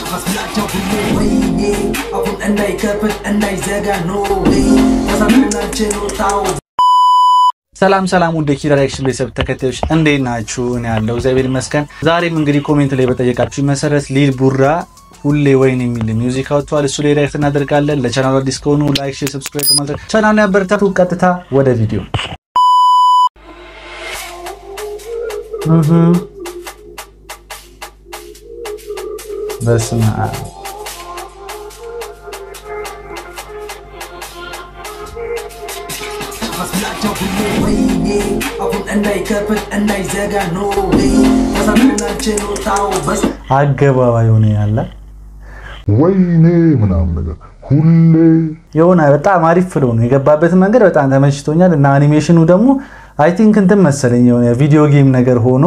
መስላቸው ሁሉ ወይኔ አፉን እንዳይከፍት እንዳይዘጋ ኖ ወይ ተሳምናል ችሎታው ሰላም ሰላም ውድ የኪራ ሪያክሽን ቤተሰብ ተከታዮች እንዴት ናችሁ? እኔ ያለው እግዚአብሔር ይመስገን። ዛሬም እንግዲህ ኮሜንት ላይ በጠየቃችሁ መሰረት ሊል ቡራ ሁሌ ወይን የሚል ሚውዚክ አውጥቷል። እሱ ላይ ሪያክት እናደርጋለን። ለቻናሉ አዲስ ከሆኑ ላይክ፣ ሼር፣ ሰብስክራይብ በማድረግ ቻናሉን ያበረታቱ። ቀጥታ ወደ ቪዲዮ በስመ አብ መስላቸው ሁሉ ወይኔ አፉን እንዳይከፍት እንዳይዘጋ ኖ ወይ ተሳምናል ችሎታው በስ አገባባ የሆነ ያለ ወይኔ ምናምን ነገር ሁሌ የሆነ በጣም አሪፍ ፍሎ ነው የገባበት መንገድ በጣም ተመችቶኛል። እና አኒሜሽኑ ደግሞ አይ ቲንክ እንትን መሰለኝ የሆነ ቪዲዮ ጌም ነገር ሆኖ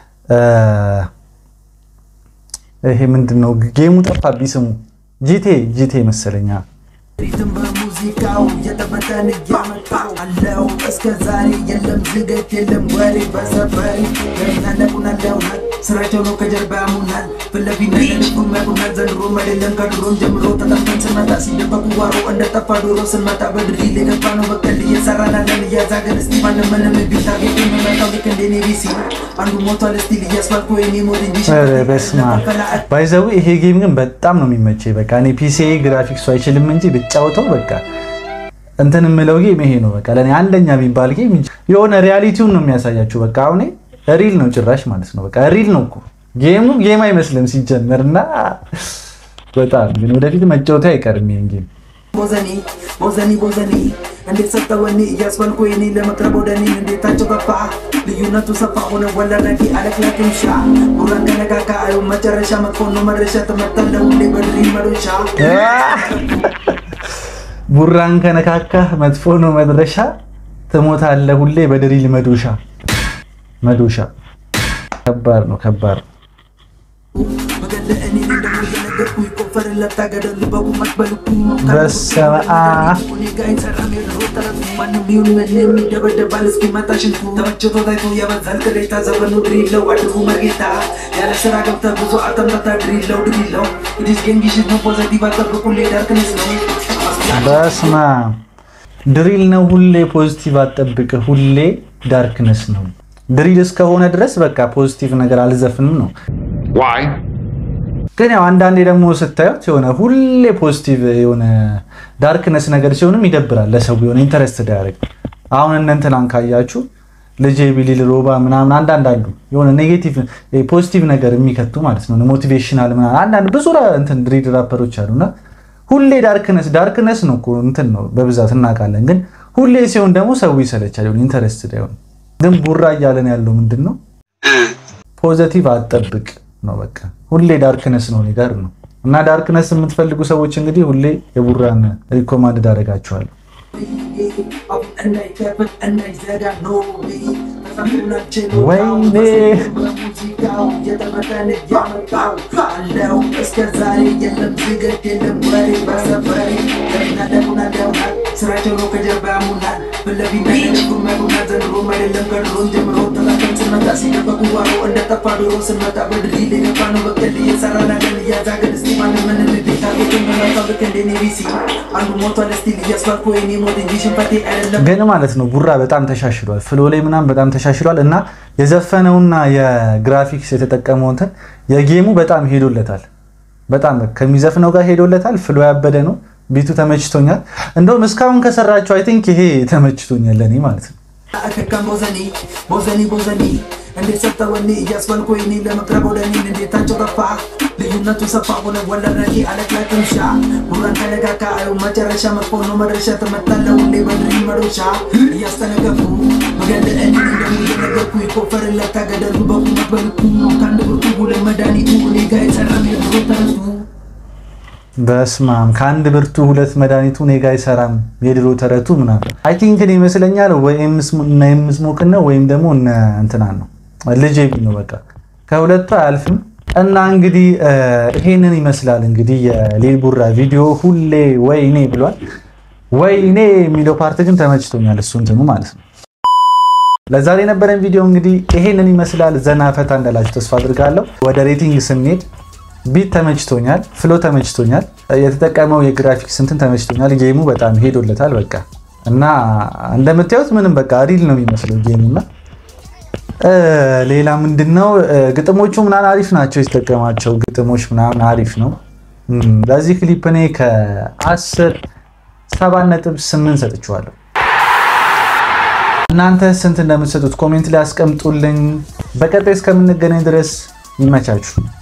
ይሄ ምንድን ነው ጌሙ ጠፋብኝ ስሙ ጂቴ ጂቴ መሰለኛ ሪትም በሙዚቃው የተበተን እያመጣው አለው እስከ ዛሬ የለም ዝገት የለም ወሬ በሰፈሪ ያናነቁናለውናል ስራቸው ነው ከጀርባ ያሙናል ፍለፊት ነለንፉን መቁናል ዘንድሮም አይደለም ከድሮም ጀምሮ ተጠምተን ስንመጣ ሲደበቁ ዋሮ እንደጠፋ ዶሮ ስንመጣ በድሪል የገባ ነው በቀል እየሰራናለን እያዛገን እስቲ ማንም ምንም ቢታርጌት የሚመጣው ልክ እንደ ኔቢሲ አንዱ ሞቷል ስቲል እያስባልኩ የኔ ሞድ እንጂ ኧረ በስመ አብ ባይዘው ይሄ ጌም ግን በጣም ነው የሚመቸኝ። በቃ እኔ ፒሲ ግራፊክሱ አይችልም እንጂ ብጫወተው በቃ እንትን የምለው ጌም ይሄ ነው። በቃ ለእኔ አንደኛ የሚባል ጌም የሆነ ሪያሊቲውን ነው የሚያሳያችሁ። በቃ አሁን ሪል ነው ጭራሽ ማለት ነው። በቃ ሪል ነው እኮ ጌሙ ጌም አይመስልም ሲጀመር እና በጣም ግን ወደፊት መጫወቱ አይቀርም ይሄን ጌም ቦዘኒ ቦዘኒ ቦዘኒ እንዴት ሰጠወኒ እያስበልኩ የኔ ለመቅረብ ወደ እኔ እንዴታቸው ገፋ ልዩነቱ ሰፋ ሆነ ወለረቂ አለክላክም ሻ ቡራን ከነካካ አዩ መጨረሻ መጥፎ ነው መድረሻ ተመተለ ሁሌ በድሪ መዶሻ ቡራን ከነካካህ መጥፎ ነው መድረሻ፣ ትሞታለህ ሁሌ በድሪል መዶሻ መዶሻ። ከባድ ነው ከባድ ነው። በገለ እኔ ደግሞ እየነገርኩ ይቆፈርለት ታገደሉ በቁመት በልኩ በስመ አብ እኔ ጋ ይሰራም የድሮ ተረቱ ማንም ቢሆን ምንም ይደበደባል እስኪመጣ ሽንቱ ተመችቶ ታይቶ ያበዛል ቅሬታ ዘመኑ ድሪለው አድርጉ መርጌታ ያለ ስራ ገብተ ብዙ አተምረታ ድሪለው ድሪለው ኢዲስ ገንጊሽት ነው ፖዘቲቭ አጠብቁ ዳርክነስ ነው በስመ አብ ድሪል ነው ሁሌ ፖዚቲቭ አጠብቅ ሁሌ ዳርክነስ ነው። ድሪል እስከሆነ ድረስ በቃ ፖዚቲቭ ነገር አልዘፍንም ነው። ዋይ ግን ያው አንዳንዴ ደግሞ ስታዩት የሆነ ሁሌ ፖዚቲቭ የሆነ ዳርክነስ ነገር ሲሆንም ይደብራል ለሰው የሆነ ኢንተረስት ዳያደርግ አሁን እነ እንትናን ካያችሁ ልጄ ቢሊል ሮባ ምናምን አንዳንድ አሉ የሆነ ኔጌቲቭ ፖዚቲቭ ነገር የሚከቱ ማለት ነው ሞቲቬሽናል ምናምን አንዳንድ ብዙ ራ- እንትን ድሪል ራፐሮች አሉና ሁሌ ዳርክነስ ዳርክነስ ነው እኮ እንትን ነው በብዛት እናውቃለን። ግን ሁሌ ሲሆን ደግሞ ሰው ይሰለቻል የሆነ ኢንተረስት ዳይሆን ግን ቡራ እያለን ያለው ምንድን ነው ፖዘቲቭ አጠብቅ ነው በቃ ሁሌ ዳርክነስ ነው እኔ ጋር ነው እና ዳርክነስ የምትፈልጉ ሰዎች እንግዲህ ሁሌ የቡራን ሪኮማንድ ዳረጋችኋለሁ እንዳይከፍት እንዳይዘጋ ነው ወይኔ በሙዚቃው የተመጠን እያመጣው አለው እስከ ዛሬ የለም ዝገት የለም ወሬ በሰፈሪ ለምናደቁናደውናል ስራቸው ነው ከጀርባ ያሙናል ፍለፊት ነለንፉ መቁናል ዘንድሮም አይደለም ከድሮም ጀምሮ ተላቀን ስንመጣ ሲደበቁ ዋሮ እንደጠፋ ዶሮ ስንመጣ በድሪል የገባ ነው በቀል እየሰራናለን እያዛገን እስቲ ማንም ምንም ቤታ ቤት የሚመጣው ልክ እንደ ኔቢሲ አንዱ ሞቷል ስቲል እያስባልኩ የኔ ሞት እንጂ ሽንፈቴ አይደለም ግን ማለት ነው ቡራ በጣም ተሻሽሏል። ፍሎ ላይ ምናምን በጣም ተሻሽሏል እና የዘፈነውና የግራፊክስ የተጠቀመው እንትን የጌሙ በጣም ሄዶለታል። በጣም ከሚዘፍነው ጋር ሄዶለታል። ፍሎ ያበደ ነው። ቢቱ ተመችቶኛል። እንደውም እስካሁን ከሰራቸው አይ ቲንክ ይሄ ተመችቶኛል ለእኔ ማለት ነው። አከካም ቦዘኒ ቦዘኒ ቦዘኒ እንዴት ሰጠወኒ እያስበልኩ የኔ ለመቅረብ ወደ እኔ እንዴታቸው ጠፋ ልዩነቱ ሰፋ ሆነ ወለረቂ አለክላክም ሻ ቡራን ከነካካ አዩ መጨረሻ መጥፎ ነው መድረሻ ተመታለ ሁሌ በድሪ መዶሻ እያስጠነቀቁ በገለ እኔ ደግሞ እየነገርኩ ይቆፈርለት ታገደሉ በቁመት በልኩ ከአንድ ብርቱ ሁለት መድኃኒቱ እኔ ጋ የሰራም የድሮ ተረቱ በስማም ከአንድ ብርቱ ሁለት መድኃኒቱ እኔ ጋ አይሰራም የድሮ ተረቱ ምናምን አይ ቲንክ እኔ ይመስለኛል ወይ እነ የምስሞክን ነው ወይም ደግሞ እነ እንትናን ነው ልጄ ቢ ነው በቃ ከሁለቱ አያልፍም። እና እንግዲህ ይሄንን ይመስላል እንግዲህ የሊል ቡራ ቪዲዮ ሁሌ ወይኔ ብሏል። ወይኔ የሚለው ፓርት ግን ተመችቶኛል እሱ እንትኑ ማለት ነው። ለዛሬ የነበረን ቪዲዮ እንግዲህ ይሄንን ይመስላል። ዘና ፈታ እንዳላችሁ ተስፋ አድርጋለሁ። ወደ ሬቲንግ ስንሄድ ቢት ተመችቶኛል፣ ፍሎ ተመችቶኛል፣ የተጠቀመው የግራፊክስ እንትን ተመችቶኛል። ጌሙ በጣም ሄዶለታል በቃ እና እንደምታዩት ምንም በቃ ሪል ነው የሚመስለው ጌሙ እና ሌላ ምንድን ነው ግጥሞቹ ምናምን አሪፍ ናቸው። የተጠቀማቸው ግጥሞች ምናምን አሪፍ ነው። ለዚህ ክሊፕ እኔ ከአስር ሰባት ነጥብ ስምንት ሰጥቼዋለሁ። እናንተ ስንት እንደምትሰጡት ኮሜንት ላይ አስቀምጡልኝ። በቀጣይ እስከምንገናኝ ድረስ ይመቻችሁ።